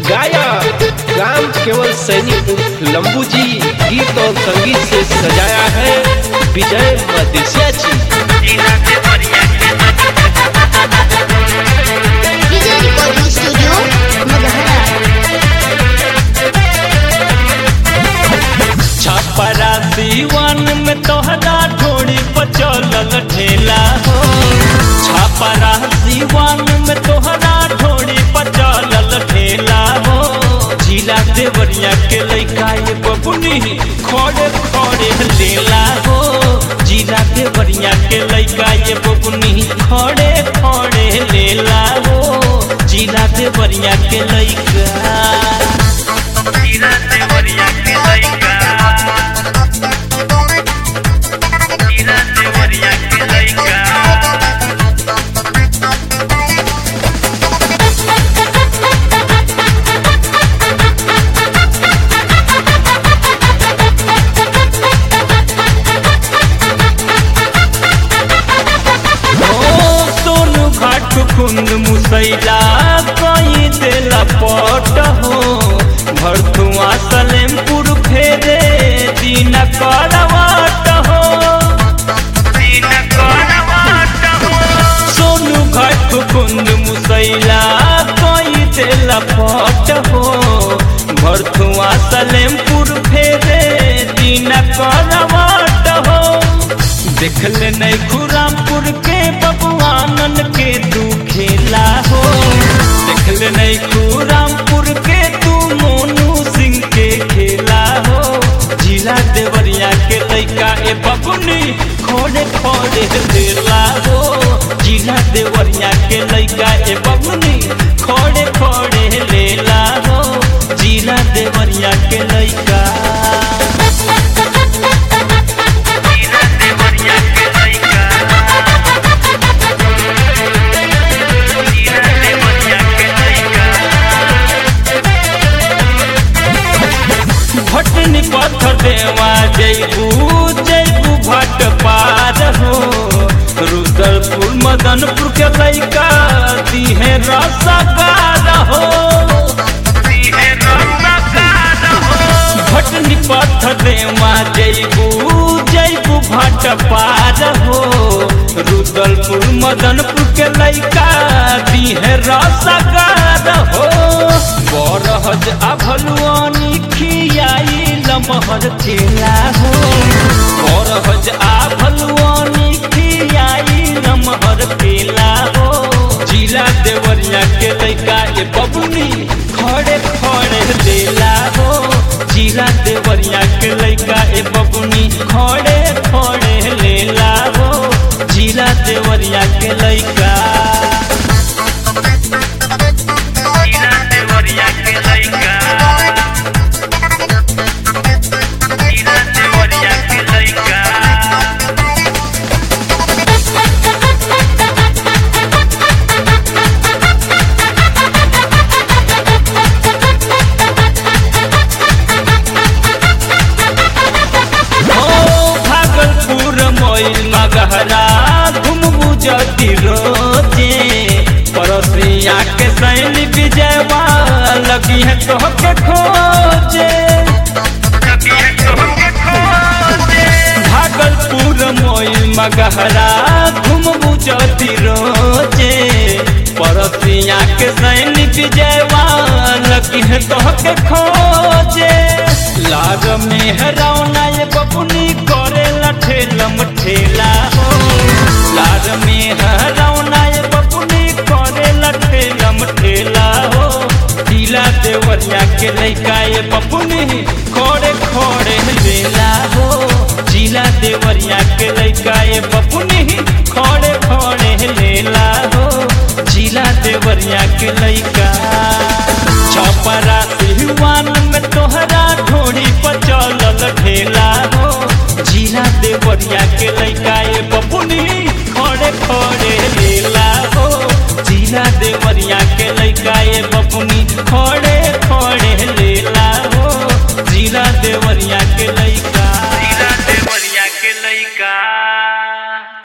गायक राम केवल सैनी उर्फ लंबू जी गीत और संगीत से सजाया है विजय मदेशिया जी विजय रिकॉर्डिंग स्टूडियो मगहरा छपरा दीवान में तोहरा ढोड़ी पर चलल ठेला हो छपरा दीवान में तोहरा ढोड़ी पर चलल ठेला हो जिला देवरिया के लइका ये बबुनी खड़े खड़े लेला हो जिला देवरिया के लइका ये बबुनी खड़े खड़े लेला हो जिला देवरिया के लइका जिला देवरिया के लइका जिला देवरिया के लइका ओ सोनू घाट कुंद मुसैला कई देला पट हो भरथुआ सलेमपुर फेरे दिन करवाट हो दिन करवाट हो सोनू घाट कुंद मुसैला कई देला पट हो भरथुआ सलेमपुर फेरे दिन करवाट हो देखले नहीं खुरामपुर के बबुआनन के तू खेला हो देखले नहीं खुरामपुर के तू मोनू सिंह के खेला हो जिला देवरिया के लइका ए बबुनी खोड़े खोड़े देला हो जिला देवरिया के लइका ए बबुनी खोड़े खोड़े लेला हो जिला देवरिया के लइका जिला देवरिया के लइका जिला देवरिया के लइका भटनी पत्थर देवा जैबू जैबू भट पार हो रुद्रपुर मदनपुर के लइका दिहे रसगार हो दिहे रसगार हो भटनी पत्थर देवा जैबू जैबू भट पार हो रुद्रपुर मदनपुर के लइका दिहे रसगार हो बरहज आभलुआनी खियाई लमहर खेला हो बरहज आभलुआनी खियाई लमहर खेला हो जिला देवरिया के लइका ए बबुनी खड़े खड़े देला हो जिला देवरिया के लइका ए बबुनी खड़े खड़े लेला हो जिला देवरिया के लइका जिला देवरिया के लइका जिला देवरिया के लइका ओ भागलपुर मोइल मगहरा घुमबू जति रोजे पड़ोसिया के सैली विजयवा लगी है तोह के खोजे भागलपुर मोइल मगहरा घुमबू जति रोजे पड़ोसिया के सैली विजयवा लगी है तोह के खोजे लाग में हरौना ये बबुनी करे लठेलम ठेला हो लाग में हरौना ये बबुनी करे लठेलम ठेला हो जिला देवरिया के लइका ये बबुनी खोड़े खोड़े लेला हो जिला देवरिया के लइका ये बबुनी खोड़े खोड़े लेला हो जिला देवरिया के लइका छपरा सिहवान में तोहरा ढोड़ी पर चलल ढेला हो जिला देवरिया के लइका